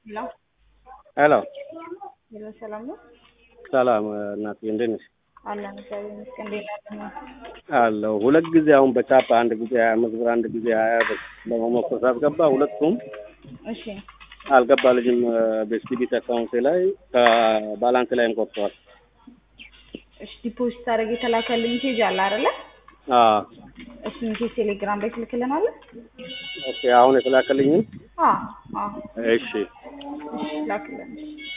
ሄሎ ሄሎ ሄሎ፣ ሰላም ነው? ሰላም እናቴ እንዴት ነሽ? አለን እግዚአብሔር ይመስገን። እንዴት ናችሁ? አለሁ ሁለት ጊዜ አሁን በቻፓ አንድ ጊዜ ሀያ አምስት ብር አንድ ጊዜ ሀያ ብር ለመሞከር ሳስገባ ሁለቱም እሺ አልገባ ልጅም በስቲቢት አካውንቴ ላይ ከባላንስ ላይም ቆርጠዋል። እሺ ዲፖዚት አድርግ የተላከልኝ ሜሴጅ አለ አይደለ? አዎ እሱ ሜሴጅ ቴሌግራም ላይ ትልክልናለህ? ኦኬ አሁን የተላከልኝም አዎ አዎ እሺ እሺ ላክልን።